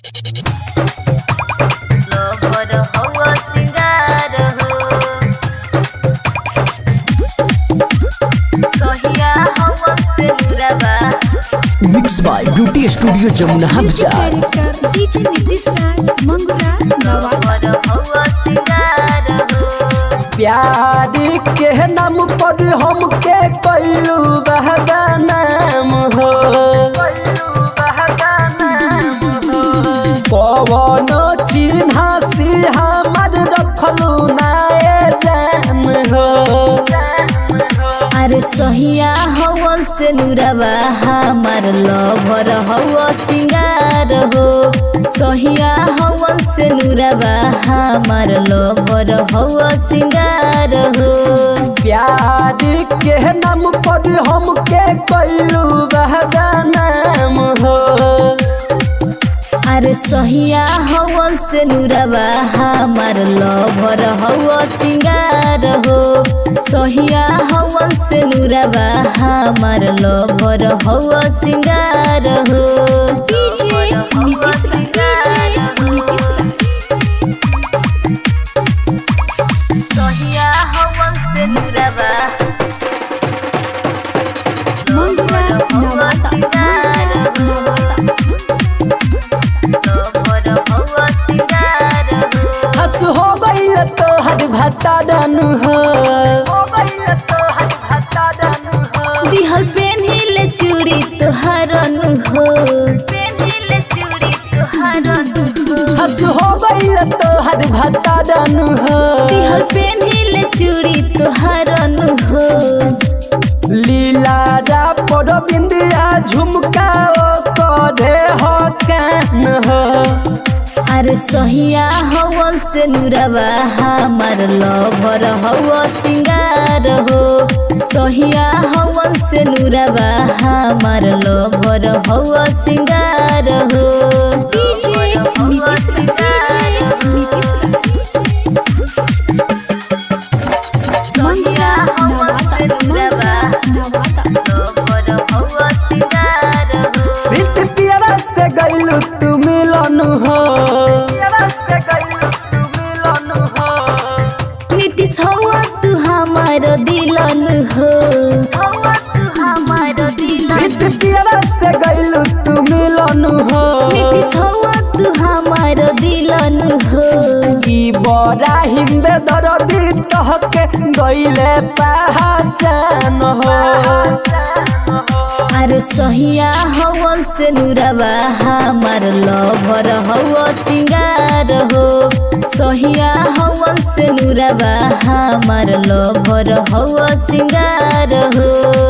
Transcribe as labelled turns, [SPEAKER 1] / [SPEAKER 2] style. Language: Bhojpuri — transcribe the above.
[SPEAKER 1] लवर हवा सिंगार हो सहिया हवा से नुरबा
[SPEAKER 2] mix by beauty studio Jamuna बाजार
[SPEAKER 3] director DJ Nitish Raj Mangura Nawada
[SPEAKER 1] lover हवा सिंगार हो
[SPEAKER 4] प्यारी के नाम पर हमके कैलू बहदानाम हो पवन चिन्हा सी हमर रखलू नाए जान हो
[SPEAKER 1] अरे सहिया हवन से नुरबा हमार लवर हवा सिंगार हो सहिया हवन से नुरबा हमार लवर हवा सिंगार हो
[SPEAKER 4] प्यारी के नाम पर हमके कैलू बहदानाम हो
[SPEAKER 1] अरे सहिया हवन से नुरबा हमार लवर हवा सिंगार हो सहिया हवन से नुरबा हमार लवर हवा सिंगार हो
[SPEAKER 3] डीजे नीतीश राज डीजे नीतीश राज
[SPEAKER 1] सहिया हवन से नुरबा
[SPEAKER 3] मंगुरा नवादा नवादा
[SPEAKER 1] लवर हवा सिंगार हो
[SPEAKER 4] हस हो गई तो हर भट्टा डनु हो
[SPEAKER 1] दिहल पेन्हिले चूड़ी तोहरन हो पेन्हिले चूड़ी तोहरन हो
[SPEAKER 4] हस हो गई तो हर भट्टा डनु हो
[SPEAKER 1] दिहल पेन्हिले चूड़ी तोहरन हो
[SPEAKER 4] लीला रा पर बिंदिया झुमका ओ करे हो कान हो
[SPEAKER 1] अरे सहिया हवन से नुरबा हमार लवर हवा सिंगार हो सहिया हवन से नुरबा हमार लवर हवा सिंगार हो
[SPEAKER 3] DJ Nitish Raj DJ Nitish Raj Mangura Nawada Mangura Nawada
[SPEAKER 1] lover हवा सिंगार हो
[SPEAKER 4] प्रीत पियरा से गईलू तू मिलन हो
[SPEAKER 1] नीतीश हवा तू हमार दिलन हो हवा तू हमार दिलन
[SPEAKER 4] प्रीत पियरा से गईलू तू मिलन हो
[SPEAKER 1] नीतीश हवा तू हमार दिलन हो
[SPEAKER 4] की बड़ा हिंदे दरदी तहके गईले पहचान हो
[SPEAKER 1] अरे सहिया हवन से नुरबा हमार लवर हवा सिंगार हो सहिया हवन से नुरबा हमार लवर हवा सिंगार हो